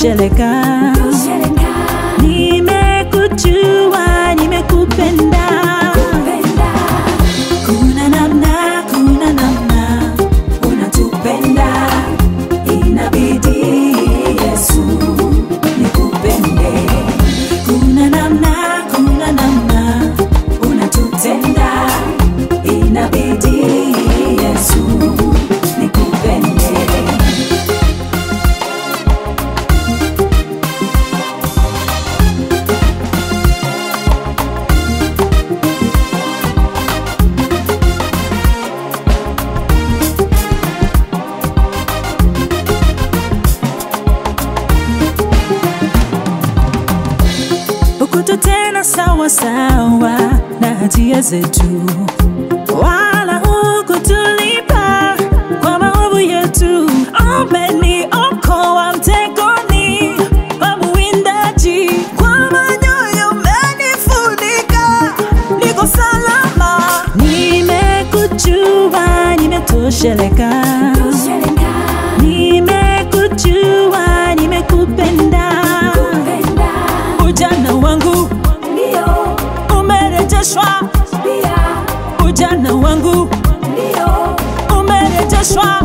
nimetosheleka. Nimekujua, nimekupenda. Kuna namna, kuna namna unatupenda, inabidi Yesu nikupende. Kuna namna, kuna namna unatutenda, inabidi Yesu nikupende. hukututenda sawa sawa na hatia zetu, wala hukutulipa kwa maovu yetu. Umeniokoa mtegoni pa mwindaji, kwa manyoya umenifunika, niko salama. Nimekujua, nimetosheleka. Nimekujua, nimekupenda. Ujana wangu umerejeshwa, ujana wangu umerejeshwa.